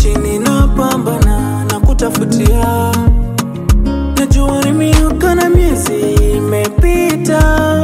chini na pambana na kutafutia najua ni miaka na miezi imepita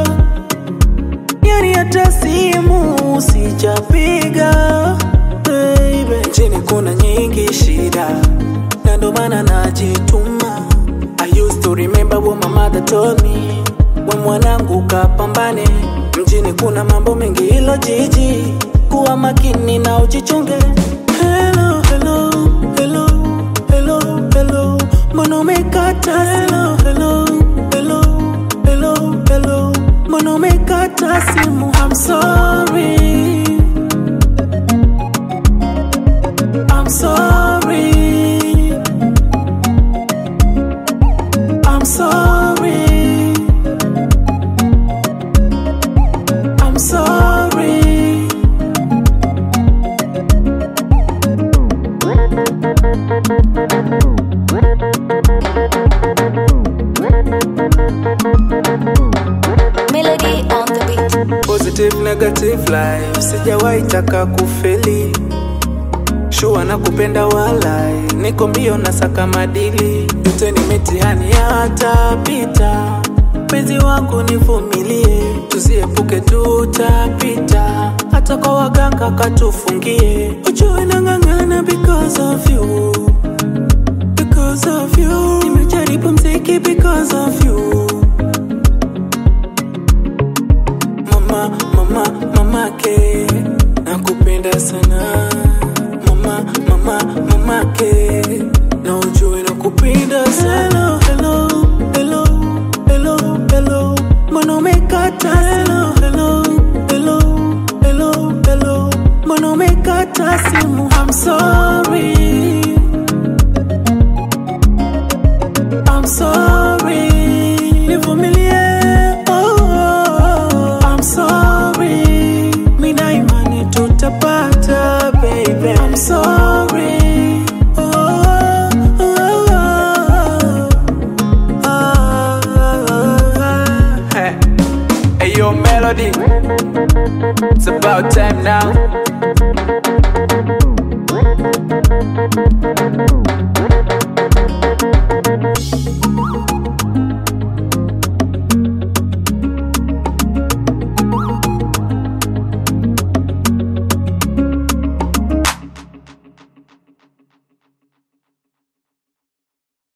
yani hata simu sijapiga baby chini kuna nyingi shida na ndo maana najituma I used to remember what my mother told me we mwanangu kapambane mjini kuna mambo mengi ilo jiji kuwa makini na ujichunge hello, hello, hello, hello, hello. mbona umekata hello, hello, hello, hello, hello. mbona umekata simu I'm sorry I'm sorry I'm sorry I'm sorry Melody on the beat. positive negative life sijawahi taka kufeli shua na kupenda walai niko mbio na saka madili yote ni mitihani yatapita penzi wangu nivumilie tusiepuke tutapita hata kwa waganga katufungie ujue nang'ang'ana because of you because of you nimejaribu mziki because of you mama mama mamake nakupenda sana mama mama mamake na ujue nakupenda sana hello hello hello hello mbona umekata hello hello hello hello hello mbona umekata simu I'm sorry I'm sorry nivumilie oh, oh, I'm sorry mina imani tutapata baby I'm sorry oh, oh, oh, oh, oh. Hey, hey yo melody It's about time now